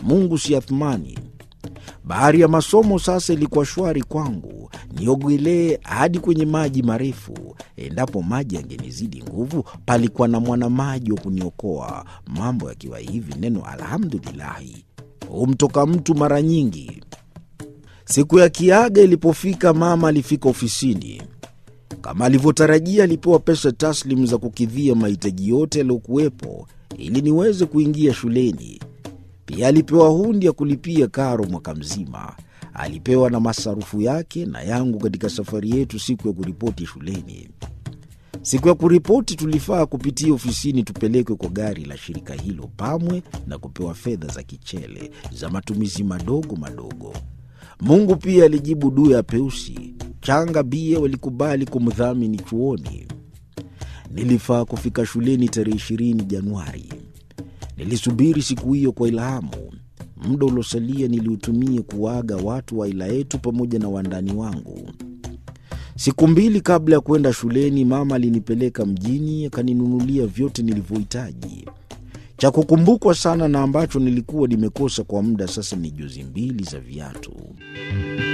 Mungu si Athmani. Bahari ya masomo sasa ilikuwa shwari kwangu, niogelee hadi kwenye maji marefu. Endapo maji yangenizidi nguvu, palikuwa na mwanamaji wa kuniokoa. Mambo yakiwa hivi, neno alhamdulilahi humtoka mtu mara nyingi. Siku ya kiaga ilipofika, mama alifika ofisini. Kama alivyotarajia, alipewa pesa taslimu za kukidhia mahitaji yote yaliyokuwepo ili niweze kuingia shuleni. Pia alipewa hundi ya kulipia karo mwaka mzima. Alipewa na masarufu yake na yangu katika safari yetu siku ya kuripoti shuleni. Siku ya kuripoti tulifaa kupitia ofisini tupelekwe kwa gari la shirika hilo Pamwe na kupewa fedha za kichele za matumizi madogo madogo. Mungu pia alijibu dua ya Peusi. Changa bia walikubali kumdhamini chuoni. Nilifaa kufika shuleni tarehe 20 Januari. Nilisubiri siku hiyo kwa ilhamu. Muda uliosalia niliutumia kuwaaga watu wa aila yetu pamoja na wandani wangu. Siku mbili kabla ya kwenda shuleni, mama alinipeleka mjini akaninunulia vyote nilivyohitaji. Cha kukumbukwa sana na ambacho nilikuwa nimekosa kwa muda sasa ni jozi mbili za viatu.